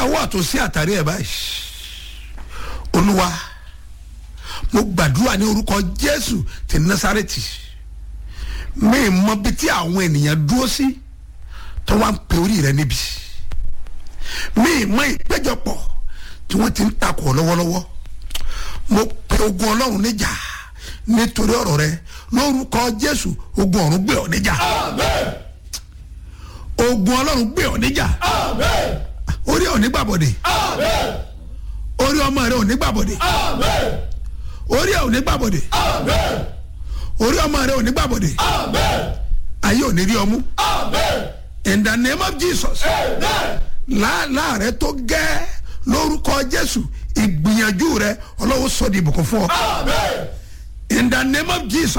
ọwọ́ àtòsí àtàrí ẹ̀ báyìí olúwa mo gbàdúrà ní orúkọ jésù ti násàrẹ́tì mi mọ bí tí àwọn ènìyàn dúró sí tó wá ń pe orí rẹ níbi mi mọ ìpéjọpọ̀ tí wọ́n ti ń takò ọ́ lọ́wọ́lọ́wọ́ mo pe ogun ọlọ́run níjà nítorí ọ̀rọ̀ rẹ lórúkọ jésù ogun ọ̀run gbé ọ níjà ogun ọlọ́run gbé ọ níjà orí ọ̀ nígbàbọ̀dé orí ọmọ rẹ ò nígbàbọ̀dé orí ẹ̀ ò nígbàbọ̀dé orí ọmọ rẹ ò nígbàbọ̀dé ayé ò ní rí ọmú in the name of jesus láàlá rẹ tó gẹ́ lórúkọ jésù ìgbìyànjú rẹ ọlọ́wọ́ sọ di ìbùkún fún ọ in the name of jesus